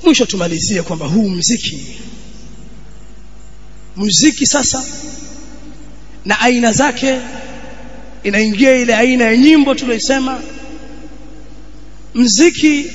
mwisho tumalizie kwamba huu mziki muziki sasa na aina zake inaingia ile aina ya nyimbo tuliyosema mziki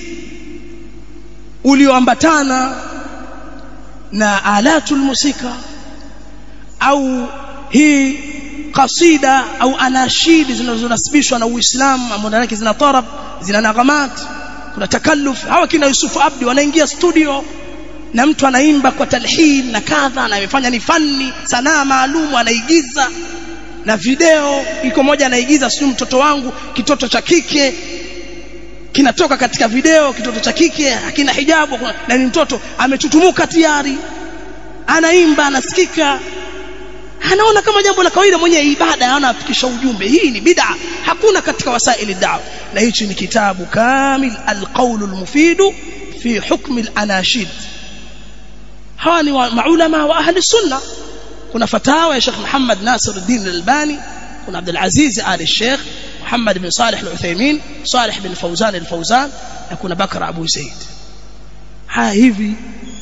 ulioambatana na alatul musika au hii kasida au anashidi zinazonasibishwa na Uislamu ambazo ndani yake zina tarab zina nagamat kuna takalluf hawa kina Yusufu Abdi wanaingia studio na mtu anaimba kwa talhin na kadha na amefanya ni fani sanaa maalum anaigiza na video iko moja anaigiza sio mtoto wangu kitoto cha kike kinatoka katika video kitoto cha kike hakina hijabu na ni mtoto amechutumuka tayari anaimba anasikika anaona kama jambo la kawaida mwenye ibada anafikisha ujumbe hii ni bid'a hakuna katika wasaili dawa na hichi ni kitabu kamil alqaul almufid fi hukm alanashid hawa ni maulama wa ahli sunna kuna fatawa ya Sheikh Muhammad Nasiruddin Al-Albani kuna Abdul Aziz Ali Sheikh Muhammad bin Salih Al-Uthaymeen Salih bin Fawzan Al-Fawzan na kuna Bakr Abu Zaid haya hivi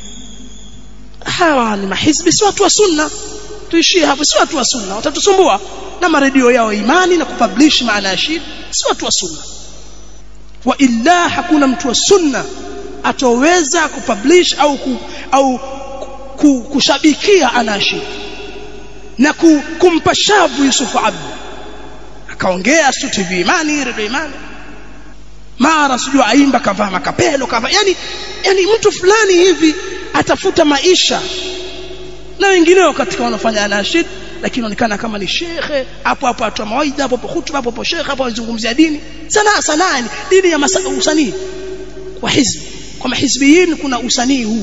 hawa ni mahizbi si watu wa sunna tuishie hapo si watu wa sunna watatusumbua na maredio yao imani na kupublish maanashid si watu wa sunna wa illa hakuna mtu wa sunna atoweza kupublish au ku, au ku, kushabikia anashid na ku, kumpa shavu Yusuf Abdi akaongea stu TV imani redio imani mara sijui aimba kavaa makapelo kavaa yani yani mtu fulani hivi atafuta maisha na wengineo katika wanafanya anashid lakini inaonekana kama ni shekhe hapo hapo atoa mawaidha hapo hapo hutuba hapo hapo shekhe hapo anazungumzia dini sanaa sanaa dini ya usanii kwa hizbi kwa mahizbiyin kuna usanii huu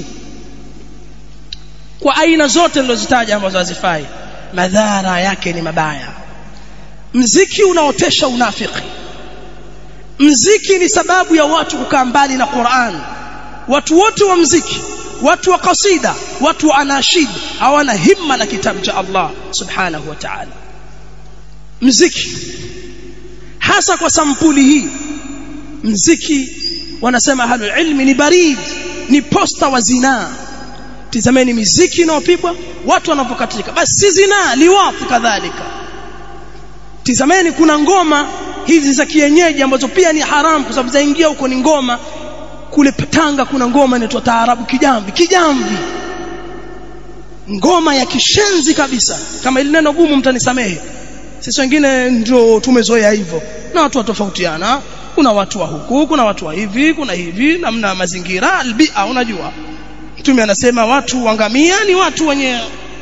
kwa aina zote nilizozitaja ambazo hazifai madhara yake ni mabaya mziki unaotesha unafiki mziki ni sababu ya watu kukaa mbali na Qur'an watu wote wa mziki watu wa kasida watu wa anashid hawana himma na kitabu cha Allah subhanahu wa ta'ala mziki hasa kwa sampuli hii mziki wanasema ahlul ilmi ni barid ni posta wa zinaa tizameni miziki inayopigwa watu wanapokatika basi si zinaa liwafu kadhalika tizameni kuna ngoma hizi za kienyeji ambazo pia ni haramu kwa sababu zaingia huko ni ngoma kule Tanga kuna ngoma inaitwa taarabu kijamvi kijamvi ngoma ya kishenzi kabisa kama ile neno gumu mtanisamehe sisi wengine ndio tumezoea hivyo na watu watofautiana kuna watu wa huku kuna watu wa hivi kuna hivi namna mazingira albia unajua mtume anasema watu wangamia ni watu wenye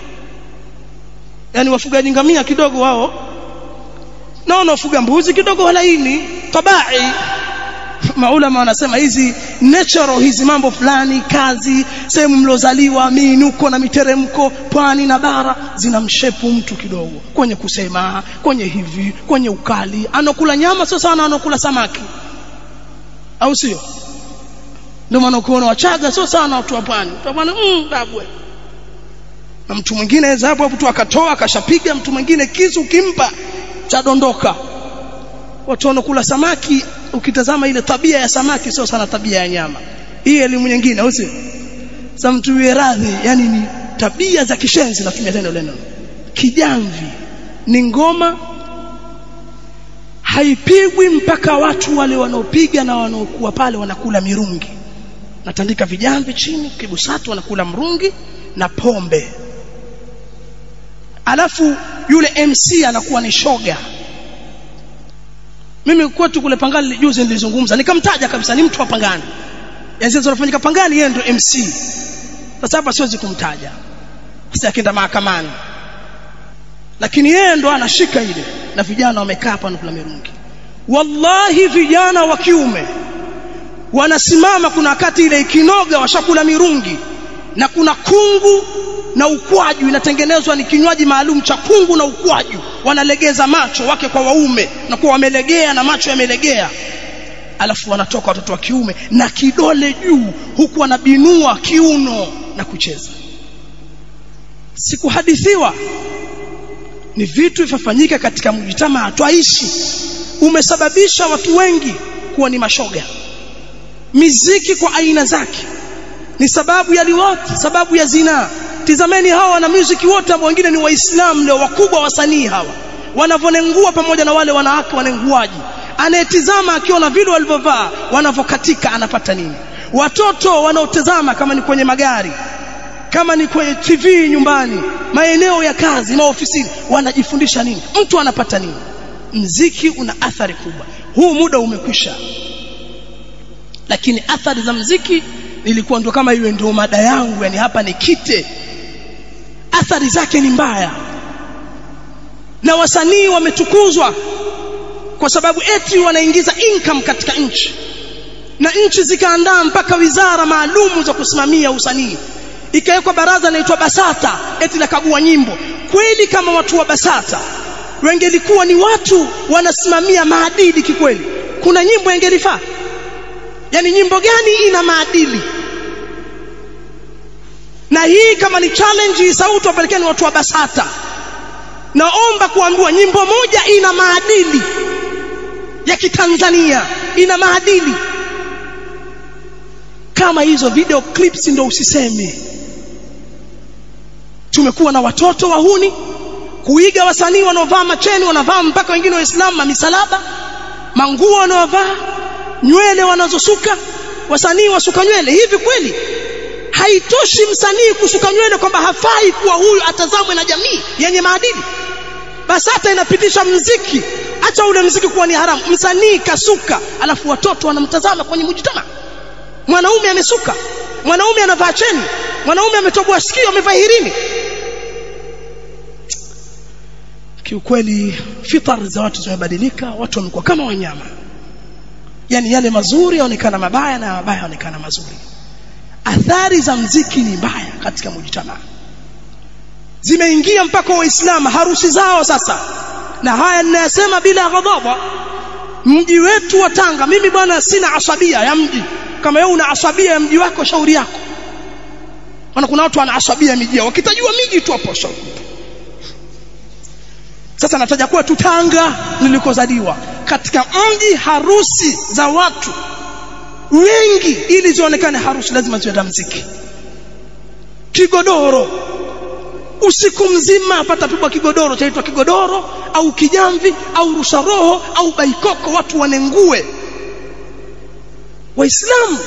yani wafugaji ngamia kidogo wao na wanaofuga mbuzi kidogo walaini tabai maulama wanasema hizi natural hizi mambo fulani kazi sehemu mlozaliwa miinuko na miteremko pwani na bara zinamshepu mtu kidogo kwenye kusema kwenye hivi kwenye ukali anakula nyama sio sana anakula samaki au sio ndio maana ukiona wachaga sio sana watu wa pwani watu wa pwani mm, babwe na mtu mwingine aweza hapo hapo tu akatoa akashapiga mtu mwingine kisu ukimpa chadondoka watu wanakula samaki ukitazama ile tabia ya samaki sio sana tabia ya nyama hii elimu nyingine au sio sasa mtu yeye radhi yani ni tabia za kishenzi natumia tena ile neno kijamvi ni ngoma haipigwi mpaka watu wale wanaopiga na wanaokuwa pale wanakula mirungi natandika vijamvi chini kibusatu wanakula mrungi na pombe alafu yule MC anakuwa ni shoga mimi kwetu kule Pangani juzi nilizungumza nikamtaja kabisa ni mtu wa Pangani yani zinafanyika Pangani yeye ndio MC sasa hapa siwezi kumtaja sasa akienda mahakamani lakini yeye ndo anashika ile na vijana wamekaa hapa na kula mirungi wallahi vijana wa kiume wanasimama kuna wakati ile ikinoga washakula mirungi na kuna kungu na ukwaju inatengenezwa ni kinywaji maalum cha kungu na ukwaju wanalegeza macho wake kwa waume na kuwa wamelegea na macho yamelegea alafu wanatoka watoto wa kiume na kidole juu huku wanabinua kiuno na kucheza sikuhadithiwa ni vitu vifanyika katika mjitamaa twaishi umesababisha watu wengi kuwa ni mashoga miziki kwa aina zake ni sababu ya liwat sababu ya zina tizameni hawa wana music wote ambao wengine ni waislamu leo wakubwa wasanii hawa wanavonengua pamoja na wale wanawake wanenguaji anayetizama akiona vile walivyovaa wanavokatika anapata nini watoto wanaotazama kama ni kwenye magari kama ni kwenye TV nyumbani maeneo ya kazi maofisini wanajifundisha nini mtu anapata nini mziki una athari kubwa huu muda umekwisha lakini athari za mziki ilikuwa ndo kama iwe ndio mada yangu yani hapa ni kite athari zake ni mbaya na wasanii wametukuzwa kwa sababu eti wanaingiza income katika nchi na nchi zikaandaa mpaka wizara maalumu za kusimamia usanii ikawekwa baraza linaloitwa Basata eti la kagua nyimbo kweli kama watu wa Basata wengelikuwa ni watu wanasimamia maadili kikweli kuna nyimbo ingelifaa yani nyimbo gani ina maadili na hii kama ni challenge hii sauti wapelekeni watu wa Basata naomba kuambiwa nyimbo moja ina maadili ya kitanzania ina maadili kama hizo video clips ndio usiseme tumekuwa na watoto wahuni kuiga wasanii wanaovaa macheni wanavaa mpaka wengine waislamu misalaba manguo wanaovaa nywele wanazosuka wasanii wasuka nywele hivi kweli haitoshi msanii kusuka nywele kwamba hafai kuwa huyu atazamwe na jamii yenye maadili basi hata inapitisha mziki acha ule mziki kuwa ni haramu msanii kasuka alafu watoto wanamtazama kwenye mujtama mwanaume amesuka mwanaume anavaa cheni mwanaume ametoboa sikio amevaa hirini kiukweli fitar za watu zimebadilika watu wamekuwa kama wanyama yani yale mazuri yaonekana mabaya na mabaya yaonekana mazuri athari za mziki ni mbaya katika mujtama zimeingia mpaka waislamu harusi zao sasa na haya ninayasema bila ghadhabu mji wetu wa Tanga mimi bwana sina asabia ya mji kama wewe una asabia ya mji wako shauri yako maana kuna watu wana asabia ya miji yao wakitajua miji tu hapo shauri sasa nataja kuwa tu Tanga nilikozaliwa katika mji harusi za watu wengi ili zionekane harusi lazima ziwe na muziki kigodoro usiku mzima pata pigwa kigodoro chaitwa kigodoro au kijamvi au rusha roho au baikoko watu wanengue waislamu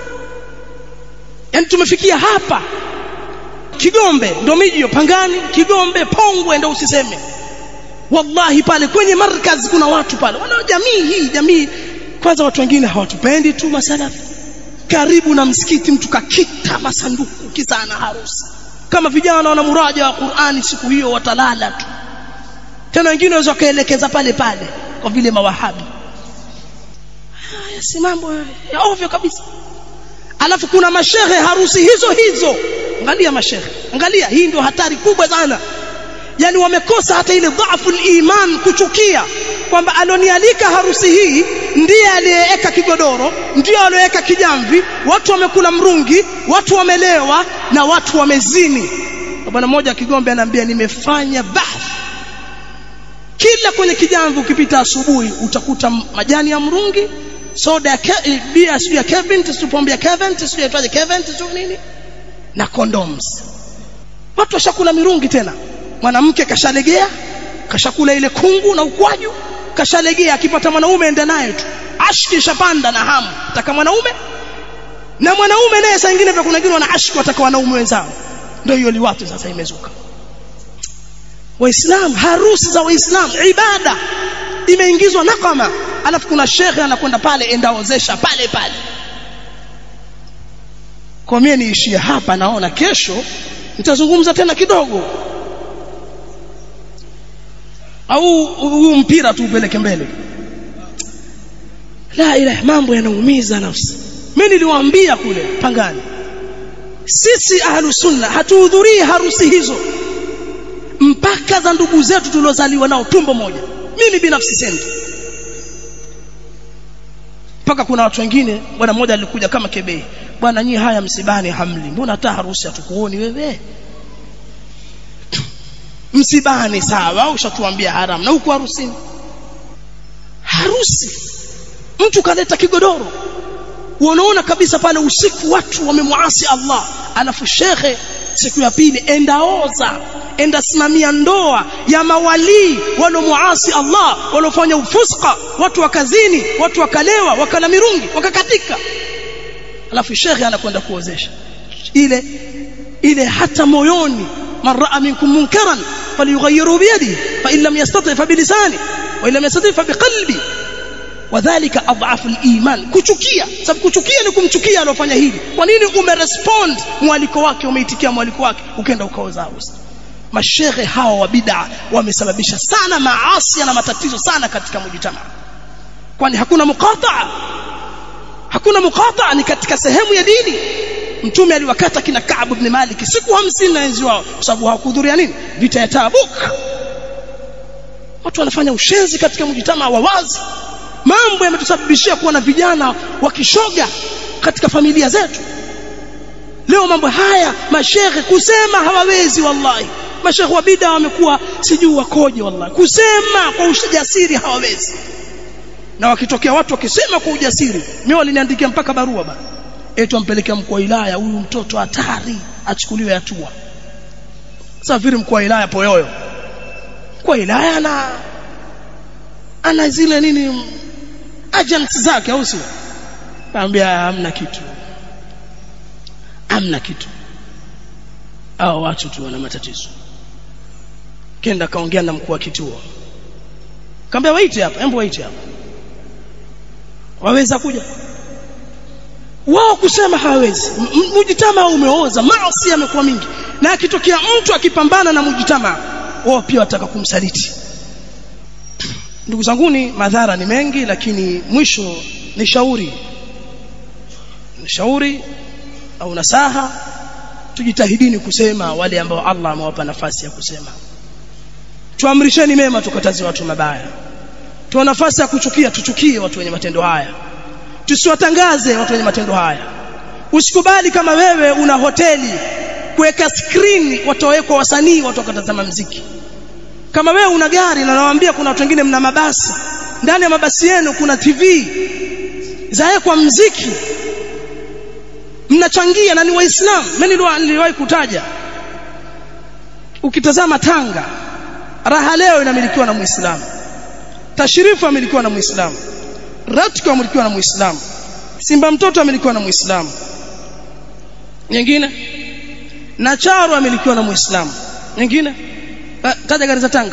yani tumefikia hapa kigombe ndo miji hiyo pangani kigombe pongwe ndo usiseme wallahi pale kwenye markaz kuna watu pale wana jamii hii jamii kwanza watu wengine hawatupendi tu masalafi karibu na msikiti mtu kakita masanduku kisa ana harusi kama vijana wana muraja wa Qur'ani siku hiyo watalala tu tena wengine waweza kaelekeza pale pale kwa vile mawahabi haya si mambo ya ovyo kabisa alafu kuna mashehe harusi hizo hizo angalia mashehe angalia hii ndio hatari kubwa sana yani wamekosa hata ile dhaifu iman kuchukia kwamba alonialika harusi hii ndiye aliyeweka kigodoro ndiye aliyeweka kijamvi watu wamekula mrungi watu wamelewa na watu wamezini bwana mmoja kigombe anaambia nimefanya bahth kila kwenye kijamvi ukipita asubuhi utakuta majani ya mrungi soda ya bia sio ya Kevin tusipombe ya Kevin sio yaitwaje Kevin sio nini na condoms watu washakula mirungi tena mwanamke kashalegea kashakula ile kungu na ukwaju kashalegea akipata mwanaume enda naye tu ashki shapanda na hamu taka mwanaume na mwanaume naye saa nyingine kuna wengine wana ashki wataka wanaume wenzao ndio hiyo liwatu sasa imezuka waislamu harusi za waislamu ibada imeingizwa nakama alafu kuna shekhe anakwenda pale endaozesha pale pale kwa mimi niishie hapa naona kesho nitazungumza tena kidogo au huu mpira tu upeleke mbele la ilaha mambo yanaumiza nafsi mimi niliwaambia kule pangani sisi ahlu sunna hatuhudhurii harusi hizo mpaka za ndugu zetu tuliozaliwa nao tumbo moja mimi binafsi sendi mpaka kuna watu wengine bwana mmoja alikuja kama kebei bwana nyie haya msibani hamli mbona hata harusi hatukuoni wewe msibani sawa ushatuambia haram na huku harusini harusi mtu kaleta kigodoro unaona kabisa pale usiku watu wamemuasi Allah alafu shekhe siku ya pili enda oza enda simamia ndoa ya mawalii walomuasi Allah walofanya ufuska watu wakazini watu wakalewa wakala mirungi wakakatika alafu shekhe anakwenda kuozesha ile ile hata moyoni man raa minkum munkaran falyughayyiru biyadihi fa in lam yastati fa bilisani wa in lam yastati fa biqalbi wadhālika adhafu al-iman kuchukia sababu kuchukia ni kumchukia alofanya hili kwa nini umerespond mwaliko wake umeitikia mwaliko wake ukaenda ukaoza usa mashehe hawa wa bid'a wamesababisha sana maasi na matatizo sana katika mujitamaa kwani hakuna muqataa hakuna muqataa ni katika sehemu ya dini mtume aliwakata kina Ka'b ibn Malik siku 50 na enzi wao kwa sababu hawakuhudhuria nini vita ya Tabuk watu wanafanya ushenzi katika mjitamaa wa wazi mambo yametusababishia kuwa na vijana wakishoga katika familia zetu leo mambo haya mashehe kusema hawawezi wallahi mashehe wa bid'a wamekuwa sijui wakoje wallahi kusema kwa ujasiri hawawezi na wakitokea watu wakisema kwa ujasiri mimi waliniandikia mpaka barua bana eti ampelekea mkuu wa wilaya huyu mtoto hatari achukuliwe hatua safiri mkuu wa wilaya poyoyo mkuu wa wilaya ana ana zile nini agents zake au sio kaambia hamna kitu hamna kitu hao watu tu wana matatizo kenda kaongea na mkuu wa kituo kaambia waite hapa hebu waite hapa waweza kuja wao kusema hawezi mujitama umeoza maasi yamekuwa mingi na akitokea mtu akipambana na mujitama wao pia wataka kumsaliti ndugu zanguni madhara ni mengi lakini mwisho ni shauri ni shauri au nasaha tujitahidini kusema wale ambao Allah amewapa nafasi ya kusema tuamrisheni mema tukataze watu mabaya tuwa nafasi ya kuchukia tuchukie watu wenye matendo haya tusiwatangaze watu wenye matendo haya usikubali kama wewe una hoteli kuweka screen watowekwa wasanii watu wakatazama mziki kama wewe una gari na nawaambia kuna watu wengine mna mabasi ndani ya mabasi yenu kuna TV zawekwa mziki mnachangia na ni waislamu mimi niliwahi kutaja ukitazama Tanga raha leo inamilikiwa na muislamu tashirifu amilikiwa na muislamu ratiko amilikiwa na muislamu simba mtoto amilikiwa na muislamu nyingine na charu amilikiwa na muislamu nyingine taja gari za Tanga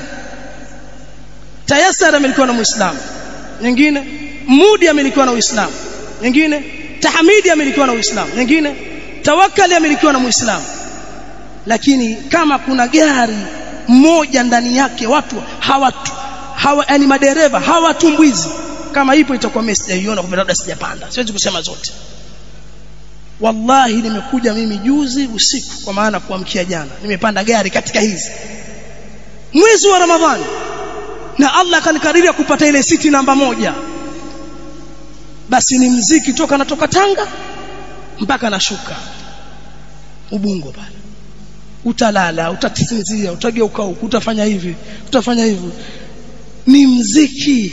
Tayasar amilikiwa na muislamu nyingine Mudi amilikiwa na uislamu nyingine Tahmidi amilikiwa na uislamu nyingine Tawakkali amilikiwa na muislamu lakini kama kuna gari moja ndani yake watu hawatu hawa yani madereva hawatumbwizi kama ipo itakuwa mimi sijaiona kwa labda sijapanda siwezi kusema zote wallahi nimekuja mimi juzi usiku kwa maana kuamkia jana nimepanda gari katika hizi mwezi wa ramadhani na Allah akanikadiria kupata ile siti namba moja basi ni mziki toka natoka Tanga mpaka nashuka Ubungo pale utalala utasinzia utageuka huku utafanya hivi utafanya hivi ni mziki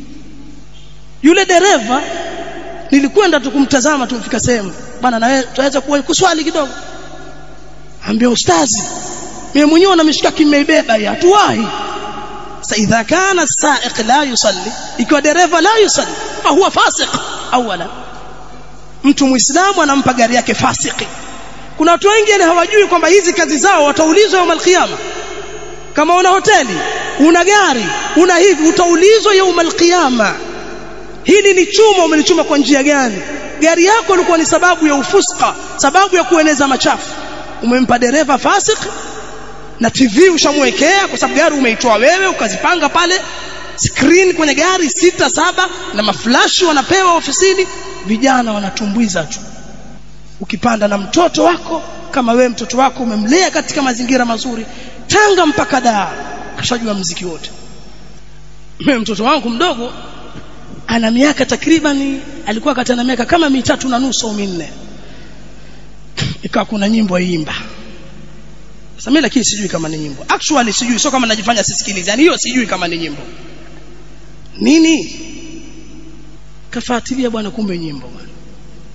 yule dereva nilikwenda tu kumtazama tumfika sehemu bwana na wewe tunaweza kuswali kidogo ambia ustazi mimi mwenyewe na mishikaki nimeibeba hii hatuwahi sasa idha kana saiq la yusalli ikiwa dereva la yusalli fa huwa fasiq awala mtu muislamu anampa gari yake fasiki kuna watu wengi yani hawajui kwamba hizi kazi zao wataulizwa yawm alqiyama kama una hoteli una gari una hivi utaulizwa yawm alqiyama hili ni chuma umelichuma kwa njia gani gari yako ilikuwa ni sababu ya ufuska sababu ya kueneza machafu umempa dereva fasik na TV ushamwekea kwa sababu gari umeitoa wewe ukazipanga pale screen kwenye gari sita saba na maflashi wanapewa ofisini vijana wanatumbwiza tu ukipanda na mtoto wako kama wewe mtoto wako umemlea katika mazingira mazuri Tanga mpaka Dar kashajua mziki wote mimi mtoto wangu mdogo ana miaka takriban alikuwa kati na miaka kama mitatu na nusu au minne ikawa kuna nyimbo iimba sasa mimi lakini sijui kama ni nyimbo actually sijui sio kama najifanya sisikilize yani hiyo sijui kama ni nyimbo nini kafuatilia bwana kumbe nyimbo bwana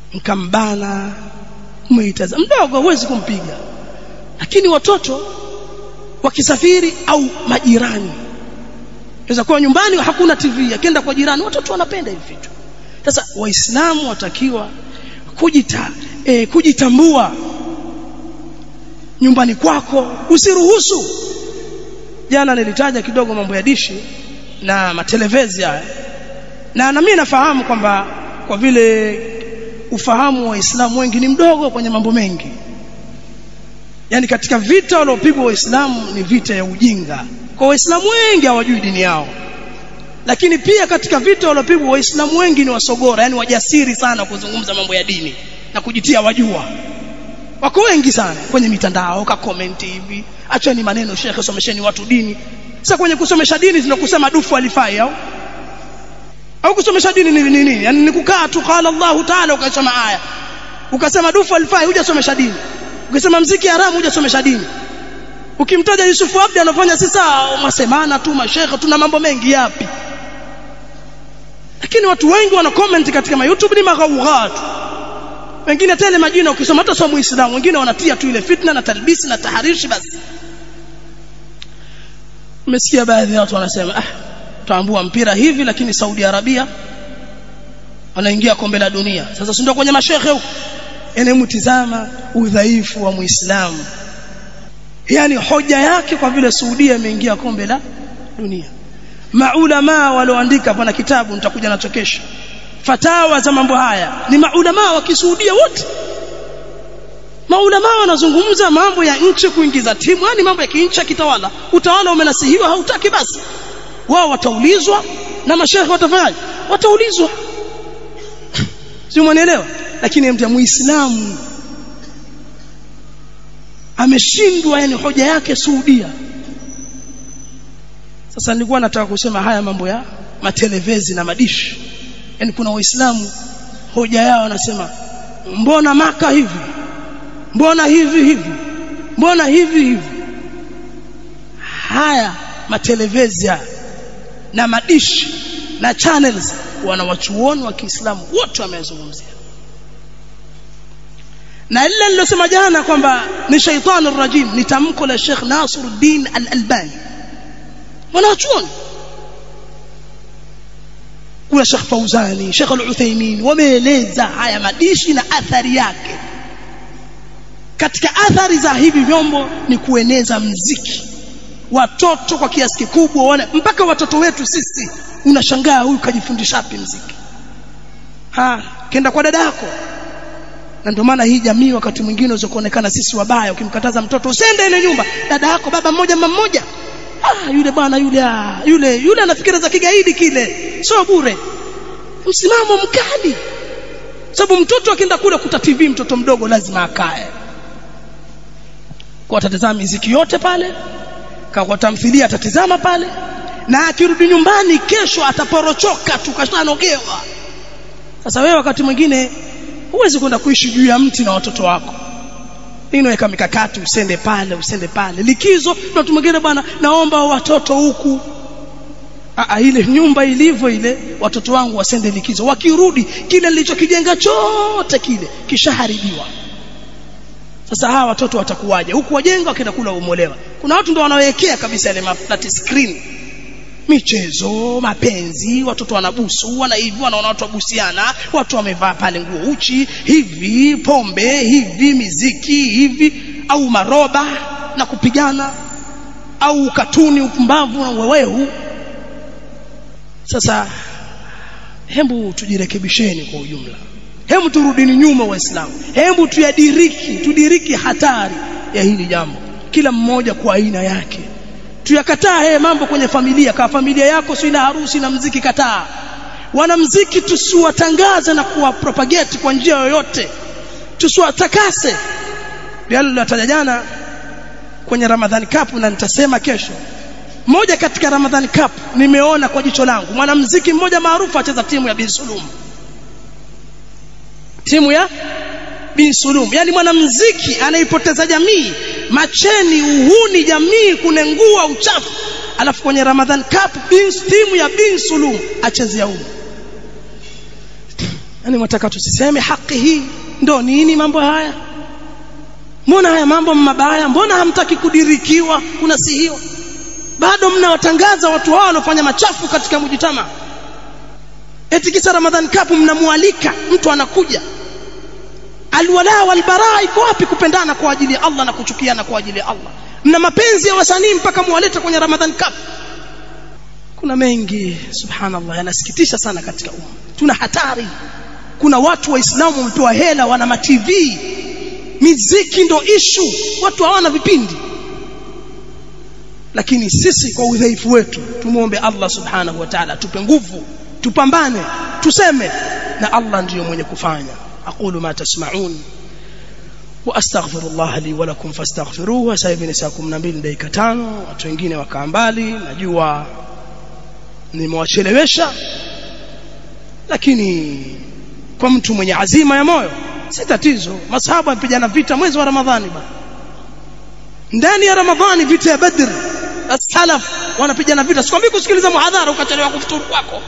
mkambana umeitaza mdogo huwezi kumpiga lakini watoto wakisafiri au majirani inaweza kuwa nyumbani hakuna TV akienda kwa jirani watoto wanapenda hivi vitu sasa waislamu watakiwa kujita e, kujitambua nyumbani kwako usiruhusu jana nilitaja kidogo mambo ya dishi na matelevezi haya na na mimi nafahamu kwamba kwa vile ufahamu wa waislamu wengi ni mdogo kwenye mambo mengi yani katika vita waliopigwa waislamu ni vita ya ujinga kwa waislamu wengi hawajui dini yao lakini pia katika vita waliopigwa waislamu wengi ni wasogora yani wajasiri sana kuzungumza mambo ya dini na kujitia wajua wako wengi sana kwenye mitandao ka comment hivi acheni maneno shekhe somesheni watu dini sasa kwenye kusomesha dini tunakusema dufu alifai au au kusomesha dini ni nini yani ni kukaa tu qala Allahu ta'ala ukasoma aya ukasema dufu alifai hujasomesha dini ukisema mziki haramu hujasomesha dini ukimtaja Yusufu Abdi anafanya sisa masemana tu mashekhe tuna mambo mengi yapi lakini watu wengi wana comment katika ma YouTube ni maghaughat wengine tele majina ukisoma hata sio muislamu wengine wanatia tu ile fitna na talbisi na taharishi basi umesikia baadhi ya watu wanasema ah tutaambua mpira hivi lakini Saudi Arabia wanaingia kombe la dunia sasa si ndio kwenye mashehe huko yani mtizama udhaifu wa muislamu yani hoja yake kwa vile Saudia imeingia kombe la dunia maulama walioandika pana kitabu nitakuja nacho kesho fatawa za mambo haya ni maulama wa kisuudia wote maulama wanazungumza mambo ya nchi kuingiza timu yani mambo ya kinchi kitawala utawala umenasihiwa hautaki basi wao wataulizwa na mashehe watafanyaje wataulizwa sio mwanielewa lakini mtu muislamu ameshindwa yani hoja yake Saudia sasa nilikuwa nataka kusema haya mambo ya matelevezi na madishi yani kuna waislamu hoja yao wanasema mbona maka hivi mbona hivi hivi mbona hivi hivi haya matelevezi haya na madishi na channels wanawachuoni wa Kiislamu wote wamezungumzia na lile nilosema jana kwamba ni shaitani rajim ni tamko la Sheikh Nasiruddin Al-Albani wanachuoni kuna Sheikh Fauzani Sheikh Al-Uthaymeen wameeleza haya madishi na athari yake katika athari za hivi vyombo ni kueneza mziki watoto kwa kiasi kikubwa wana mpaka watoto wetu sisi unashangaa huyu kajifundisha wapi mziki ha kenda kwa dada yako na ndio maana hii jamii wakati mwingine unaweza kuonekana sisi wabaya ukimkataza mtoto usende ile nyumba dada yako baba mmoja mama mmoja ah yule bwana yule ah, yule yule anafikira za kigaidi kile sio bure msimamo mkali sababu mtoto akienda kule kuta TV mtoto mdogo lazima akae kwa atatazama miziki yote pale kwa tamthilia atatizama pale na akirudi nyumbani kesho ataporochoka tukashanogewa sasa wewe wakati mwingine huwezi kwenda kuishi juu ya mti na watoto wako inaweka mikakati usende pale usende pale likizo na mtu mwingine bwana naomba watoto huku Aa, ile nyumba ilivyo ile watoto wangu wasende likizo wakirudi kile nilichokijenga chote kile kishaharibiwa sasa hawa watoto watakuwaje huku wajenga wakienda kula umolewa kuna watu ndio wanawekea kabisa ile flat screen michezo mapenzi watoto wanabusu wana hivi wanaona watu wabusiana watu wamevaa pale nguo uchi hivi pombe hivi miziki hivi au maroba na kupigana au katuni upumbavu na uwewehu sasa hebu tujirekebisheni kwa ujumla hebu turudini nyuma waislamu hebu tuyadiriki tudiriki hatari ya hili jambo kila mmoja kwa aina yake tuyakataa haya mambo kwenye familia kama familia yako si ina harusi na mziki kataa wanamziki tusiwatangaze na kuwapropagate kwa njia yoyote tusiwatakase yale nilitaja jana kwenye Ramadhani Cup na nitasema kesho moja katika Ramadhani Cup nimeona kwa jicho langu mwanamuziki mmoja maarufu acheza timu ya Bin Sulum timu ya Bin Sulum yani mwanamuziki anaipoteza jamii macheni uhuni jamii kunengua uchafu alafu kwenye Ramadhan Cup bin, timu ya Bin Sulum achezea huko yani mwataka tusiseme haki hii ndo nini mambo haya mbona haya mambo mabaya mbona hamtaki kudirikiwa kuna si hiyo bado mnawatangaza watu hao wanaofanya machafu katika mjitama eti kisa Ramadhan Cup mnamwalika mtu anakuja alwala walbara iko wapi kupendana kwa ajili ya Allah na kuchukiana kwa ajili ya Allah mna mapenzi ya wasanii mpaka muwaleta kwenye Ramadhan Cup kuna mengi subhanallah yanasikitisha sana katika umma tuna hatari kuna watu waislamu wamepewa hela wana ma TV miziki ndo ishu watu hawana vipindi lakini sisi kwa udhaifu wetu tumuombe Allah subhanahu wa ta'ala tupe nguvu tupambane tuseme na Allah ndiyo mwenye kufanya aqulu ma tasma'un wa astaghfirullah li wa lakum fastaghfiruhu sasa hivi ni saa 12 dakika 5 watu wengine wakaa mbali najua nimewachelewesha lakini kwa mtu mwenye azima ya moyo si tatizo masahaba wapigana vita mwezi wa ramadhani bana ndani ya ramadhani vita ya badr as-salaf wanapigana vita sikwambii kusikiliza muhadhara ukachelewa kufuturu kwako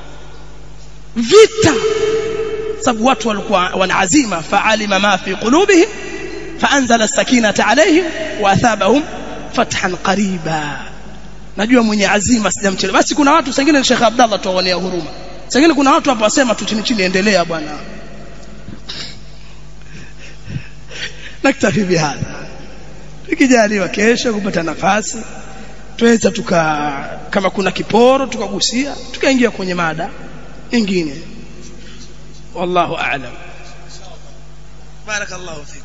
vita sababu watu walikuwa wana azima fa'alima ma fi qulubihim fa'anzala as-sakinata alayhim wa athabahum fathan qariba najua mwenye azima sijamchelewa basi kuna watu sengine Sheikh Abdallah tuwaonea huruma sengine kuna watu hapo wasema tu chini chini endelea bwana naktafi bihadha tukijaliwa kesho kupata nafasi tuweza tuka kama kuna kiporo tukagusia tukaingia kwenye mada nyingine wallahu a'lam barakallahu fik